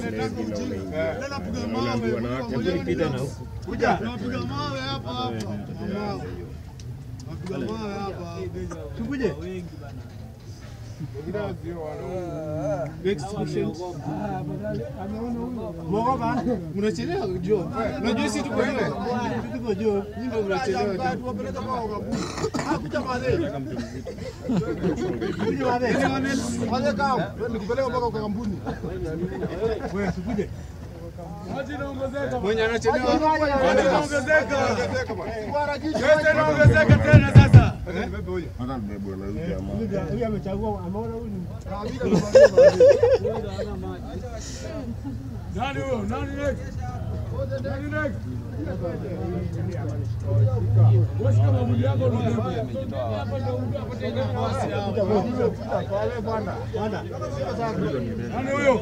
Unaambiwa na wake hebu nipite na huku. Kuja. Napiga mawe hapa hapa. Mawe. Napiga mawe hapa. Tukuje. Mwogopa? Mnachelewa jo. Unajua sisi tuko ile. Tuko jo. Nyinyi ndio mnachelewa. Tuwapeleka kwa wakabuni. Ah, kuja mazee. Kuja mazee. Mazee kama nikupeleka mpaka kwa kampuni. Wewe sikuje. Mwenye anachelewa. Anaongezeka. Yote inaongezeka tena sasa. Hata mbebwe na huyu jamaa. Huyu amechagua ameona huyu ni Nani huyo? Nani next? Nani next? Wewe kama mwili yako unabeba. Hapa ndio mtu apate nafasi hapa. Nani huyo?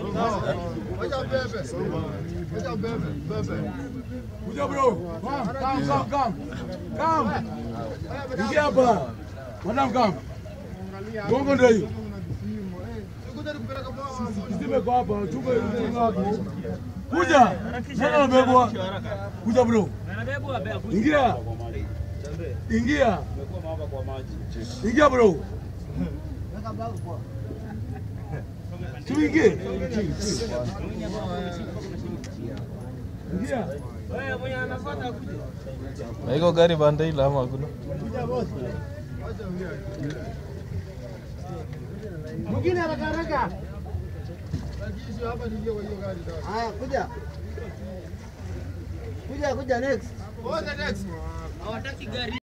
Kuja bro. Come, come, come, come. Come. Ingia hapa. Madam come. Gongo ndio hiyo. Kisime kwa hapa, tupe mzigo wako. Kuja. Nani anabebwa? Kuja bro. Ingia. Ingia. Ingia bro. Tuingie. Ingia. Na iko gari banda ile ama hakuna? mwingine haraka haraka. Haya, kuja. Kuja kuja next.